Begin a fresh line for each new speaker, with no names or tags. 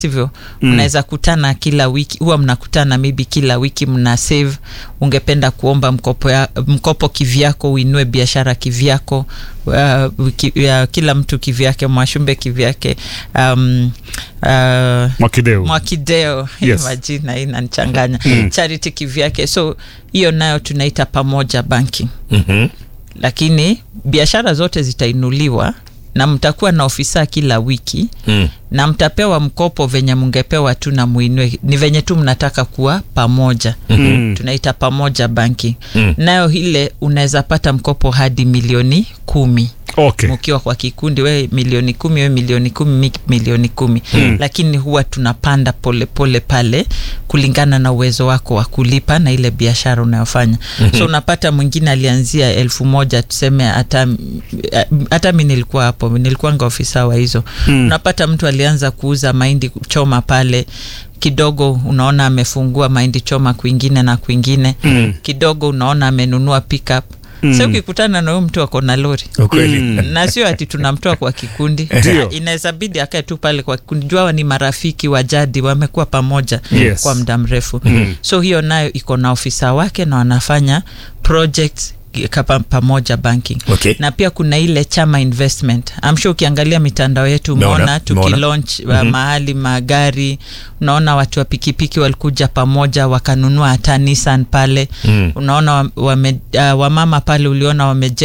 sivyo mm. mnaweza kutana kila wiki huwa mnakutana maybe kila wiki mna save ungependa kuomba mkopo, ya, mkopo kivyako uinue biashara kivyako uh, ki, uh, kila mtu kivyake mwashumbe kivyake um, uh,
Mwakideu.
mwakideo
Yes.
majina inanichanganya mm. charity kivyake so hiyo nayo tunaita pamoja banking
Mhm.
lakini biashara zote zitainuliwa na mtakuwa na ofisa kila wiki
Mm.
na mtapewa mkopo venye mngepewa tu na muinue ni venye tu mnataka kuwa pamoja
Mm.
tunaita pamoja banki
Mm.
nayo ile unaweza pata mkopo hadi milioni kumi
Okay.
mkiwa kwa kikundi we milioni kumi we milioni kumi mi milioni kumi mm. lakini huwa tunapanda polepole pole pale kulingana na uwezo wako wa kulipa na ile biashara unayofanya mm-hmm. so unapata mwingine alianzia elfu moja tuseme hata hata mi nilikuwa hapo nilikuwanga ofisa wa hizo mm. unapata mtu alianza kuuza mahindi choma pale kidogo unaona amefungua mahindi choma kwingine na kwingine mm. kidogo unaona amenunua pickup mm. sa ukikutana na huyu mtu ako na lori
Ukweli.
na sio ati tunamtoa kwa kikundi
Ndio.
inaweza bidi akae tu pale kwa kikundi jua ni marafiki wa jadi wamekuwa pamoja
Yes.
kwa muda mrefu mm. so hiyo nayo iko na ofisa wake na wanafanya projects kapa pamoja banking
Okay.
na pia kuna ile chama investment I'm sure ukiangalia mitandao yetu
Umeona,
umeona tukilaunch mm-hmm. mahali magari unaona watu wa pikipiki walikuja pamoja wakanunua hata Nissan pale
Mm.
unaona wame, uh, wamama pale uliona wameje